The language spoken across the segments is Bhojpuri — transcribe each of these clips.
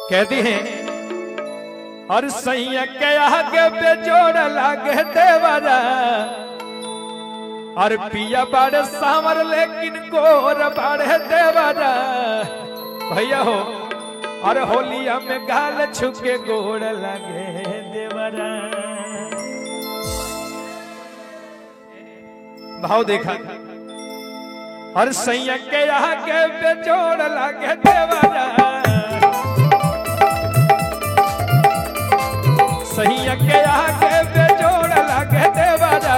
कहती हैं और सैया के आगे बेजोड़ लागे देवरा और पिया बाड़े सामर लेकिन गोर बाड़े देवरा भैया हो और होलिया में गाल छुके गोड़ लागे देवरा भाव देखा और सैया के आगे बेजोड़ लागे देवरा सैया के आगे बेजोड़ लागे देवरा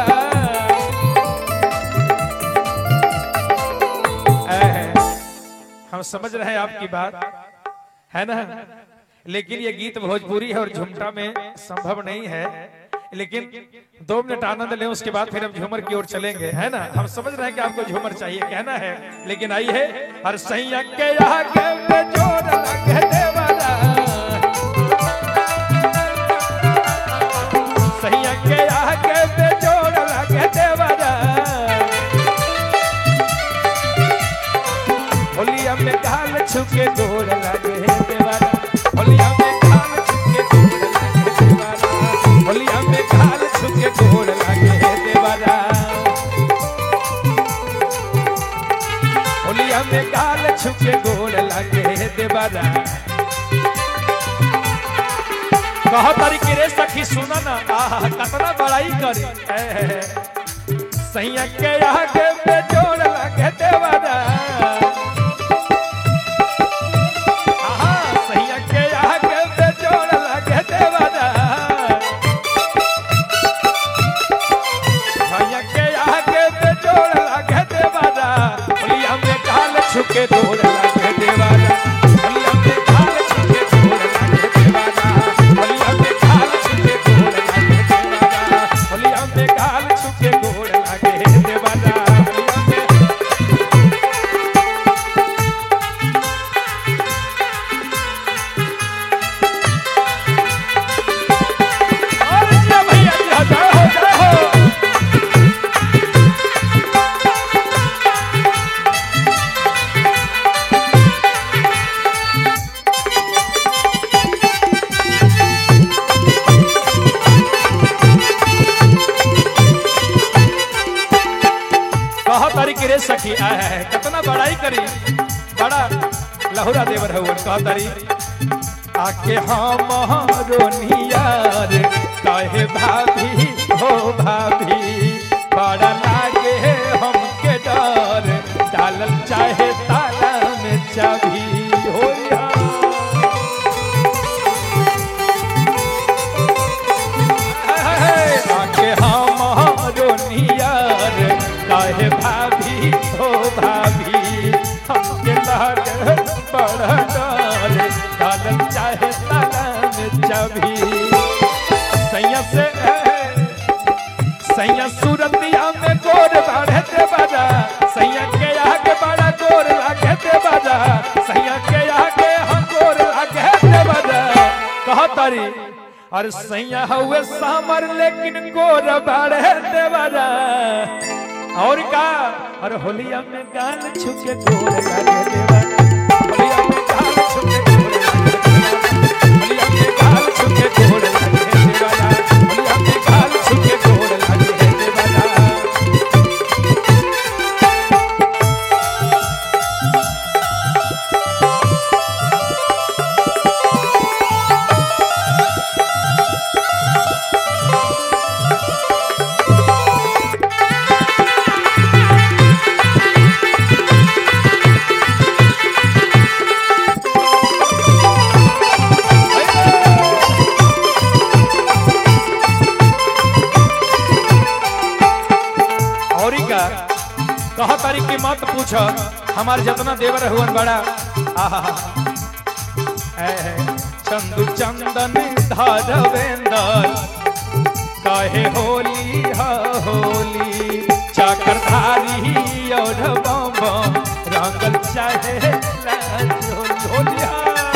ऐ, हम समझ रहे हैं आपकी बात है ना लेकिन ये गीत भोजपुरी है और झुमटा में संभव नहीं है लेकिन दो मिनट आनंद लें उसके बाद फिर हम झूमर की ओर चलेंगे है ना हम समझ रहे हैं कि आपको झूमर चाहिए कहना है लेकिन आई है हर सैया के आगे बेजोड़ लगे देवरा सैया के आगे बेजोड़ लगे देवरा होलिया में गाल छुके गोड़ लगे देवरा होलिया में गाल छुके गोड़ लगे देवरा होलिया में गाल छुके गोड़ लगे देवरा होलिया में गाल छुके गोड़ लगे देवरा कहा तरीके रे सखी सुना ना आहा कतना बड़ाई करी ऐ, सैया के आगे पे जोड़ लगे देवरा आहा, सैया के आगे पे जोड़ लगे देवरा सैया के आगे पे जोड़ लगे देवरा होलिया में गाल छुके दौड़ लगे देवरा होलिया में गाल छुके दौड़ लगे देवरा होलिया में गाल छुके दौड़ लगे देवरा होलिया में गाल छुके दौड़ लगे देवरा होलिया में और जिया भैया जी जय हो जय हो कहा तारी रे सखी आया है कितना बड़ाई करी बड़ा लहुरा देवर है वो कहा तारी आके हमारो नियार कहे भाभी हो भाभी बड़ा लागे हमके डर डालल चाहे ताला में चाबी हो या आके हमारो नियार काहे भाभी हो भाभी हमके लाग बड़ा डर डालल चाहे ताला में चाबी सैया से सैया सूरतिया में गोर बाढ़े दे बाजा सैया के आगे बड़ा गोर लागे दे बाजा सैया के आगे हम गोर लागे दे बाजा कहा तारी और सैया हुए सामर लेकिन गोर बाढ़े दे बाजा और का और होलिया में गाल छुके गोर लागे दे बाजा होलिया में गाल छुके गोर लागे दे बाजा होलिया में गाल छुके गोर लागे दे बाजा होलिया में गाल छुके गोर लागे दे बाजा और का कह तारीख की मत पूछ हमार जितना देवर हुवन बड़ा आहा ऐ है, चंदू चंदन धरवेंदर कहे होली हा होली चाकरधारी और बम बम रंगल चाहे लाजो होलिया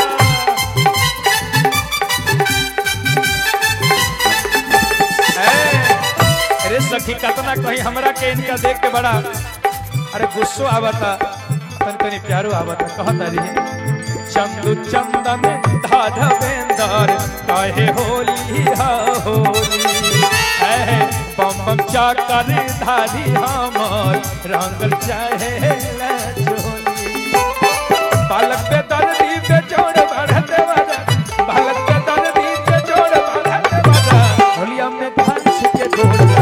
अरे सखी कतना कहीं हमरा के इनका देख के बड़ा अरे गुस्सो आवता तन तनी प्यारो आवता कहता रही चंदू चंदन धाधवेंदर काहे होली हा होली है बम बम चाकर धारी हमर रंगल चाहे चोली बालक पे दर्दी पे जोड़ बढ़ते बजा बालक पे दर्दी पे जोड़ बढ़ते बजा होलिया में भांस के जोड़